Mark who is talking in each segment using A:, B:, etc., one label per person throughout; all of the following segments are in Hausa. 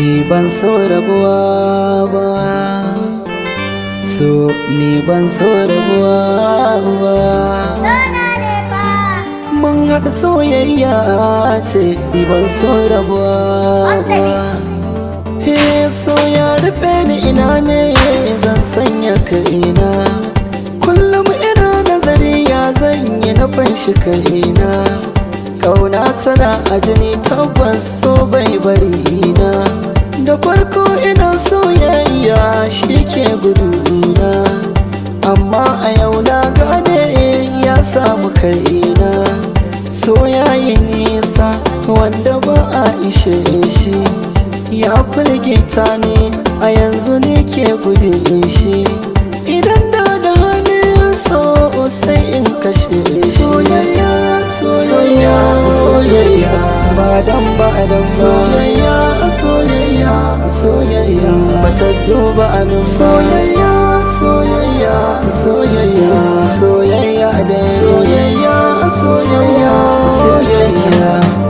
A: ni ban so rabuwa ba so ni ban so rabuwa ba mun haɗa soyayya ce ni ban so rabuwa ba he so ya rufe ni ina ne zan sanya kaina kullum ina nazari ya zan yi na fanshi kaina kauna tana a jini tabbas so bai bari na da farko ina soyayya shi ke guduna amma a yau na gane ya samu kaina soyayi nisa wanda ba a ishe shi ya firgita ne a yanzu ne ke gudun shi idan da da hannun so sai in kashe soyayya soyayya soyayya ba dan ba dan soyayya soyayya soyayya bata duba amin soyayya soyayya soyayya soyayya da soyayya soyayya soyayya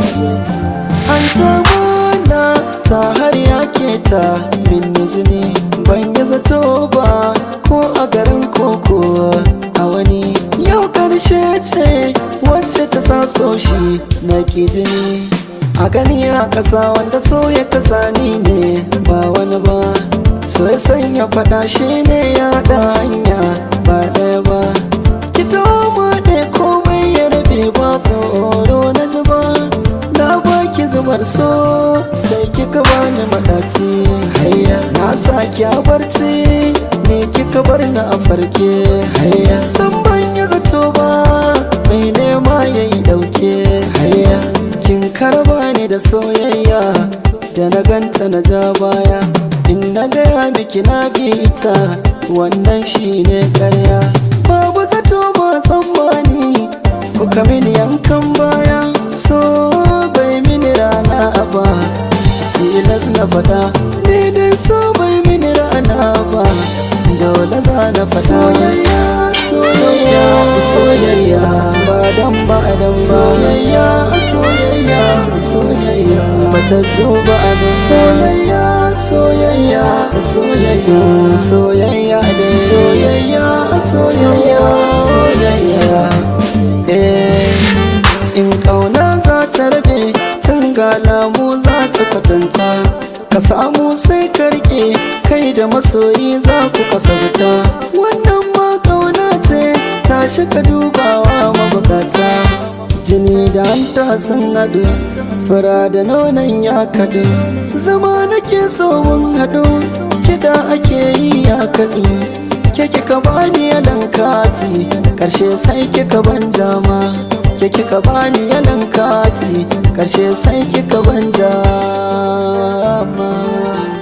A: an ta ta har yake ta binne jini ban yi zato ba ko a garin koko a wani yau karshe ce wacce ta sa so shi na ke jini a gani a ƙasa wanda so ya kasa ni ne ba wani ba so ya sanya faɗa shi ne ya haɗa hanya ba ɗaya ba ki ma ɗaya komai ya rabe ba tsoro na ji ba na baki zubar so sai kika bani madaci hayya na saki a barci ne kika bar ni a farke hayya san ban yi zato ba mai nema yayi dauke hayya kin karba ni da soyayya da na ganta na ja baya in na gaya miki na bi ita wannan shine karya babu zato ba tsammani kuka mini yankan baya so bai mini rana ba tilas na fada ni dai so bai mini rana ba dole za na fada soyayya soyayya soyayya ba dan ba dan soyayya soyayya soyayya bata duba abin soyayya soyayya soyayya soyayya da soyayya soyayya soyayya eh in kauna za ta rabe tun ga lamu za ta kwatanta ka samu sai ka rike kai da masoyi za ku kasarta wannan ma kauna ce ta ka dubawa mabukata jini da hanta sun haɗu fura da nonon ya kaɗu zama nake so mun haɗu kiɗa ake yi ya kaɗu ke kika bani yalan kati ƙarshe sai kika ban jama ke kika bani yalan kati karshe sai kika ban jama